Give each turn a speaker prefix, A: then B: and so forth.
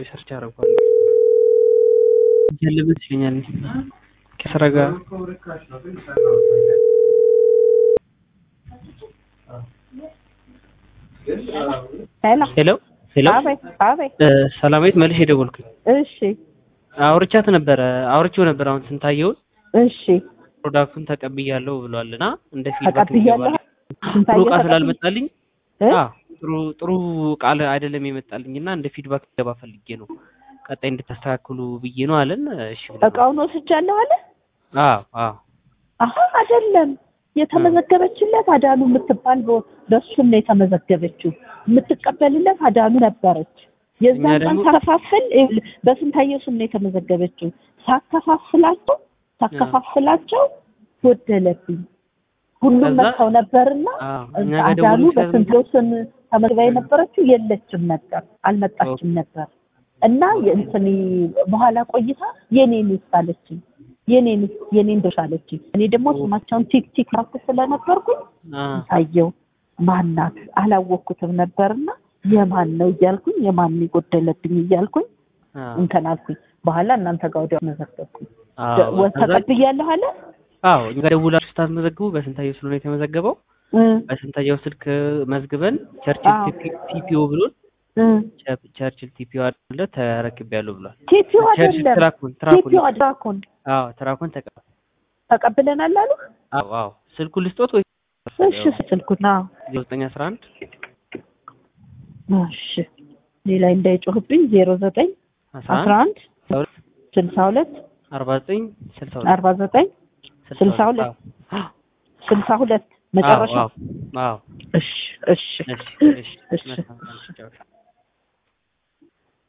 A: ቆይ ሰርች አደርገዋለሁ። ያለበት ይለኛል ከስራ ጋር
B: ሄሎ
A: ሄሎ ሄሎ
B: አቤት አቤት
A: እ ሰላማዊት መልሼ የደወልኩኝ
B: እሺ
A: አውርቻት ነበረ አውርቼው ነበር አሁን ስንታየውን
B: እሺ
A: ፕሮዳክቱን ተቀብያለሁ ብሏል እና እንደ ፊድባክ
B: ተቀብያለሁ
A: ይገባል ጥሩ
B: ስንታየው
A: እቃ
B: ተቀብ-
A: ስላልመጣልኝ
B: እ?
A: አዎ ጥሩ ጥሩ ቃል አይደለም የመጣልኝ እና እንደ ፊድባክ ይገባ ፈልጌ ነው ቀጣይ እንድታስተካክሉ ብዬ ነው አለን እሺ ብለናል።
B: እቃውን ወስጃለሁ አለ
A: አዎ አዎ
B: አሀ አይደለም የተመዘገበችለት አዳኑ የምትባል በ- በእሱም ነው የተመዘገበችው የምትቀበልለት አዳኑ ነበረች የዛን
A: እኛ
B: ቀን
A: ደግሞ-
B: ሳከፋፍል ይኸውልህ፣ በስንታየው ስም ነው የተመዘገበችው ሳከፋፍላቸው ሳከፋፍላቸው ጎደለብኝ ሁሉም
A: ከዛ-
B: መጥተው ነበርና
A: አዎ እኛ ጋር
B: አዳኑ
A: ደውሎ
B: በስንታየው ስም ተመዝግባ የነበረችው የለችም ነበር አልመጣችም ነበር እና የእንትን በኋላ ቆይታ የኔን አለችኝ የኔን የኔን ድርሻ አለችኝ እኔ ደግሞ ስማቸውን ቲክ ቲክ ማርክ ስለነበርኩኝ
A: አዎ
B: ታየው ማናት አላወቅኩትም ነበርና የማን ነው እያልኩኝ የማን የጎደለብኝ እያልኩኝ
A: አዎ
B: እንትን አልኩኝ በኋላ እናንተ ጋር ወዲያው መዘገብኩኝ
A: አዎ
B: ወ-
A: ከዛ-
B: ተቀብያለሁ አለ
A: አዎ እኛ ጋር ደውላችሁ ስታስመዘግቡ በስንታየው ስለሆነ የተመዘገበው
B: እ
A: በስንታየው ስልክ መዝግበን ቸርችል
B: አዎ።
A: ቲፒኦ ብሎን
B: እ
A: ቸ- ቸርችል ቲፒኦ አለ ተረክቤያለሁ ብሏል።
B: ቲፒው
A: ቸርችል
B: አይደለም
A: ትራኩን ትራኩን
B: ቲፒው አድራኮን
A: አዎ ትራኩን ተቀ
B: ተቀብለናል አሉ
A: አዎ አዎ ስልኩን ልስጦት ወይ
B: እሺ ስልኩና
A: ዘጠኝ አስራ አንድ
B: እሺ ሌላ እንዳይጮህብኝ ዜሮ ዘጠኝ
A: አስራ
B: አስራ
A: አንድ
B: አንድ ስልሳ ሁለት
A: አርባ ዘጠኝ ስልሳ ሁለት
B: አርባ ዘጠኝ ስልሳ ሁለት
A: አዎ
B: ስልሳ ሁለት መጨረሻ
A: አዎ አዎ
B: እሺ እሺ
A: እሺ እሺ
B: እሺ
A: መልካም ቀን።